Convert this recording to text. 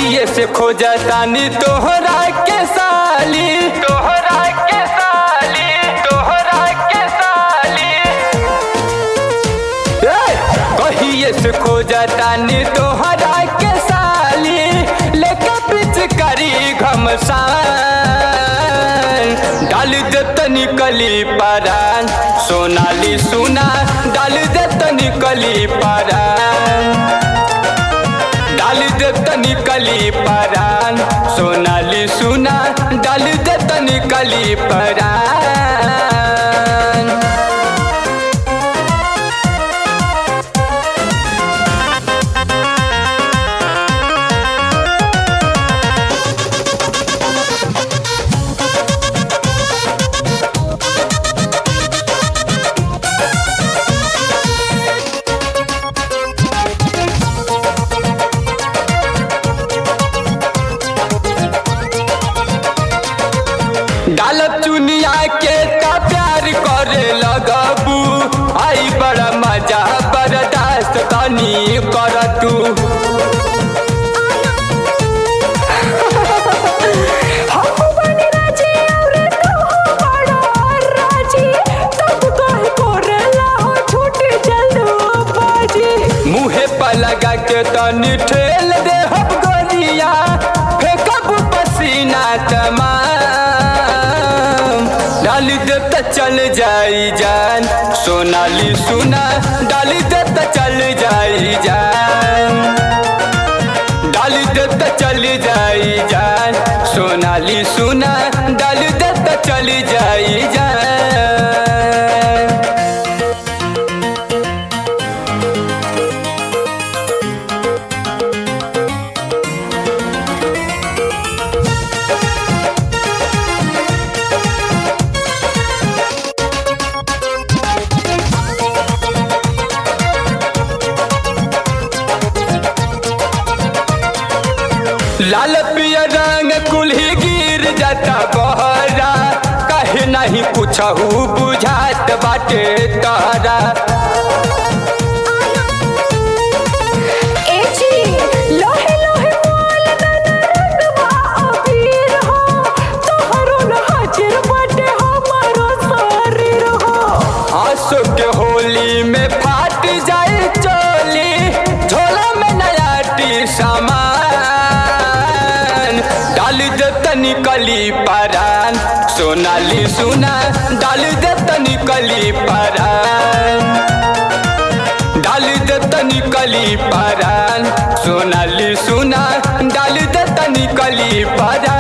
कहिए से खोजतानी तोहरा के साली तोहरा के साली तोहरा के साली ए, कहिए से खोजतानी तोहरा के साली लेके पिच करी घमसान डाल दे तनी कली परान सोनाली सुना डाल दे तनी कली परान डाल दे तनी कली परान सोनाली सुना डाल दे तनी कली परान डालब चुनिया के का प्यार करे लगबू आई बड़ा मजा बर्दाश्त तनी कर तू हम बने राजी और तू बड़ा राजी तब काहे कोरेला हो छूट जल्दो बाजी मुहे पर लगा के तनी ठेल दे हम गोरिया फेंकब पसीना तमाम डाल दे त चल जाई जान सोनाली सुना डाल दे त चल जाई जान डाल दे त चल जाई जान सोनाली सुना डाल दे त चल जाई जान लाल पिया रंग कुल्ही गिर जाता बहरा कहे नहीं कुछ बुझात बाटे तारा ए जी लोहे लोहे मोल दाना रंगवा अबीर हो तोहरो न हाजिर बाटे हमारो शरीर हो आंसू के होली में फाट जाए चोली झोला में नया टी सामान डाल दे तनी कली परान सोनाली सुना डाल दे तनी कली परान डाल दे तनी कली परान सोनाली सुना डाल दे तनी कली परान